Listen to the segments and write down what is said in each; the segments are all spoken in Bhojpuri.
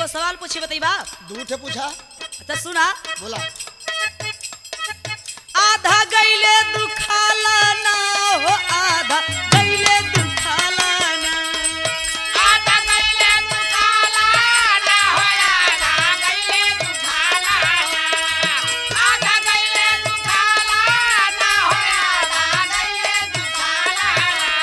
एगो सवाल पूछी बताइबा दू ठे पूछा अच्छा सुना बोला आधा गईले दुखाला ना हो आधा गईले दुखाला ना आधा गईले दुखाला ना हो आधा गईले दुखाला आधा गईले दुखाला ना हो आधा गईले दुखाला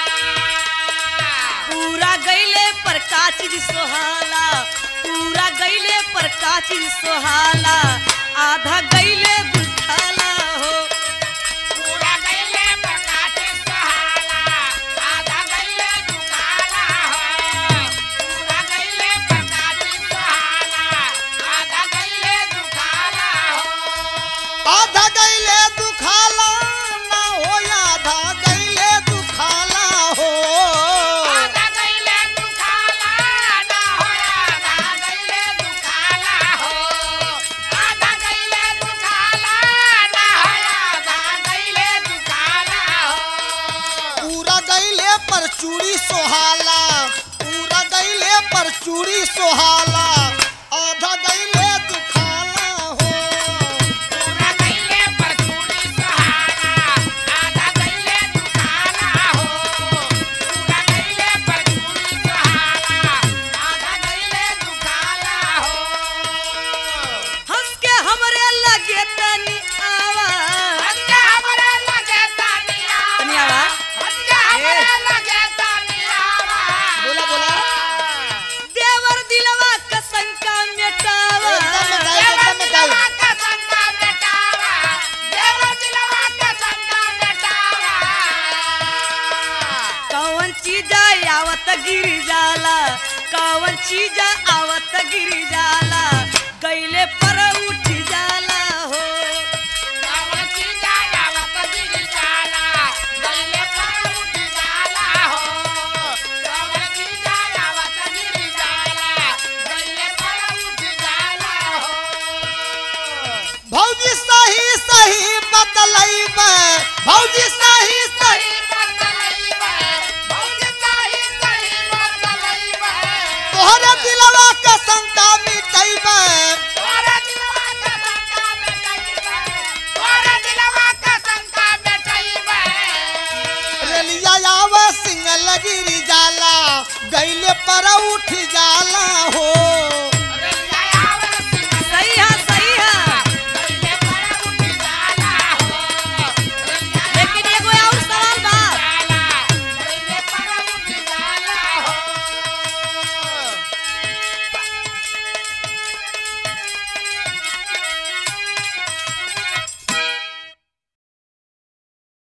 पूरा गईले पर का चीज सोहाला पूरा गईले पर का चीज सोहाला आधा गईले दुखाला हो पूरा गईले प्रकाश सहाला आधा गईले दुखाला हो पूरा गईले प्रकाश सहाला आधा गईले दुखाला हो आधा गईले दुखाला ना हो आधा गईले दुखाला हो आधा गईले दुखाला ना हो आधा गईले दुखाला हो आधा गईले दुखाला ना हो आधा गईले दुखाला हो पूरा गईले पर चूड़ी सोहाला पूरा गईले पर चूड़ी सोहाला आधा गईले दुखाला हो पूरा गईले पर चूड़ी सहारा आधा गईले दुखाला हो पूरा गईले पर चूड़ी सहारा आधा गईले दुखाला हो हंस के हमरे लगे तनी आवा हंगा हमरे लगे तानिया तनी आवा हंगा हमरे लगे तानिया बोला बोला देवर दिलवा का शंका मिटावा एकदम गाय देवर एकदम दिलवा गाय का संगा मिटावा देवर दिलवा का संगा मिटावा कौन चीज आवत गिर जाला कौन चीज आवत गिर जाला गईले पर उठ जाला हो कावड़ चीजा आवत गिर जाला, गईले पर उठ जाला हो। कावड़ चीजा आवत गिर जाला, गईले पर उठ जाला हो। भौजी सही सही बतलैबे भौजी सही सही सही बतलैबे, भौजी सही सही बतलैबे। तोहरे दिलवा के शंका मिटैबे तोरा दिलवा का शंका मिटैबे, तोरा दिलवा का शंका मिटैबे। रेलिया आवे सिंगल गिरी जाला गईले पर उठ जाला हो